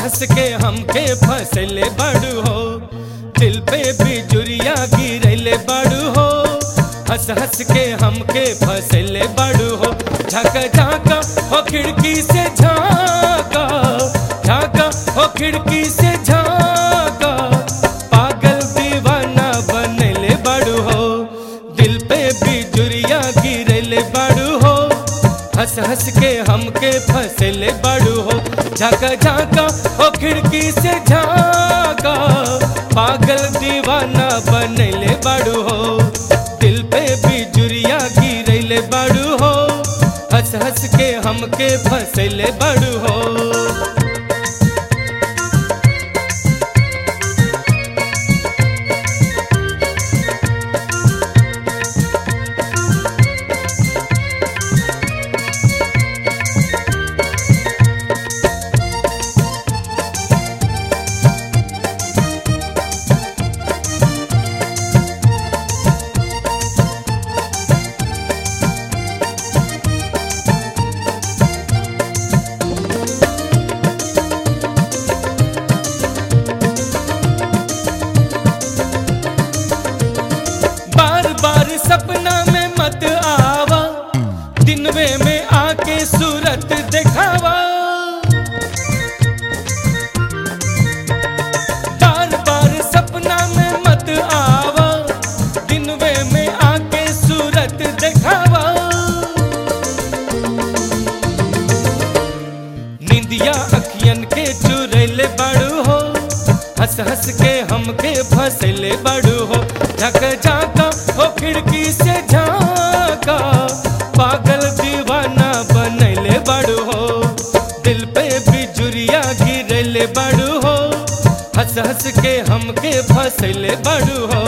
हंस के हमके फसले बड़ू हो दिल पे बिजुरिया गिरले बड़ू हो हंस हंस के हमके फसले बड़ू हो झाका झाका हो खिड़की से झाका झाका हो खिड़की से झाका पागल दीवाना बनले बड़ू हो दिल पे बिजुरिया गिरले बड़ू हो हंस हंस के हमके फसले बड़ू हो झाका झाका हो खिड़की से झाका पागल दीवाना बनले बड़ू हो दिल पे बिजुरिया गिरले बड़ू हो हंस हंस के हमके फसले बड़ू हो बार बार सपना में मत आवा दिनवे में आके सूरत दिखावा बार बार सपना में मत आवा दिनवे में आके सूरत दिखावा निंदिया अखियन के चुरैले बड़ू हो हंस हंस के हमके फसले बड़ू हो झक झाका हो खिड़की से झाका पागल दीवाना बनले बड़ू हो दिल पे बिजुरिया गिरले बड़ू हो हंस हंस के हमके फसले बड़ू हो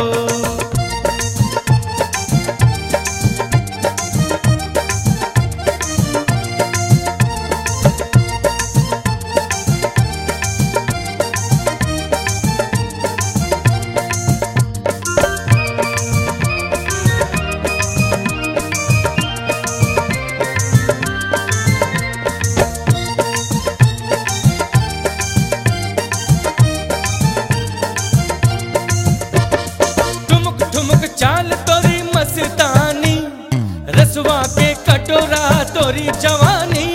ठुमक ठुमक चाल तोरी मस्तानी रसवा के कटोरा तोरी जवानी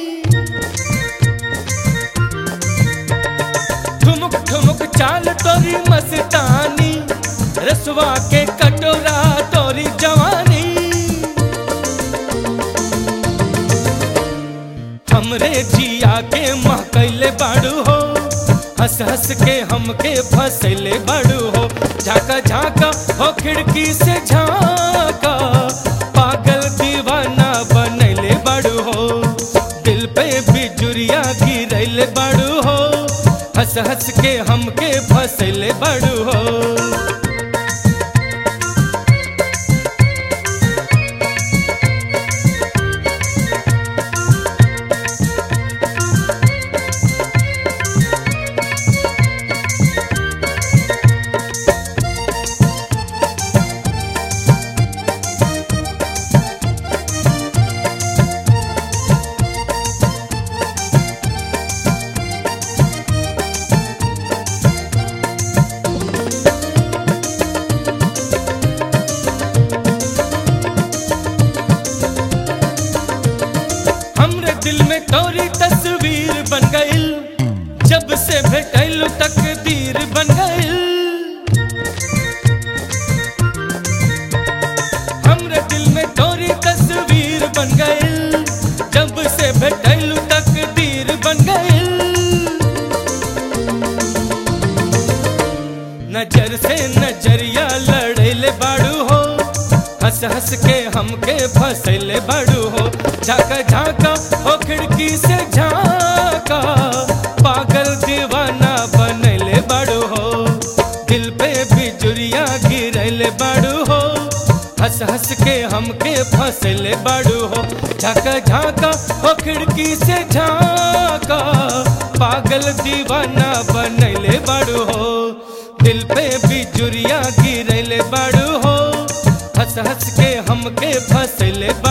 ठुमक ठुमक चाल तोरी मस्तानी रसवा के कटोरा तोरी जवानी हमरे जिया के महकैले बाड़ू हो हंस हंस के हमके फसले बाड़ू हो झाका झाका हो खिड़की से झाका पागल दीवाना बनले बाड़ू हो दिल पे बिजुरिया गिरले बाड़ू हो हंस हंस के हमके फसले बाड़ू हो हमरे दिल में तोरी तस्वीर बन गइल जब से भेटैल तकदीर बन गइल हमरे दिल में तोरी तस्वीर बन गइल जब से भेटैल तकदीर बन गइल नजर से नजरिया लड़ैले बाड़ू हो हंस हंस के हमके फसले बाड़ू हो झाका झाका हो खिड़की से झाका पागल दीवाना बनले बाड़ू हो दिल पे बिजुरिया गिरले बाड़ू हो हंस हंस के हमके फसले बाड़ू हो झाका झाका हो खिड़की से झाका पागल दीवाना बनले बाड़ू हो दिल पे बिजुरिया गिरले बाड़ू हो हंस हंस के हमके फसले बा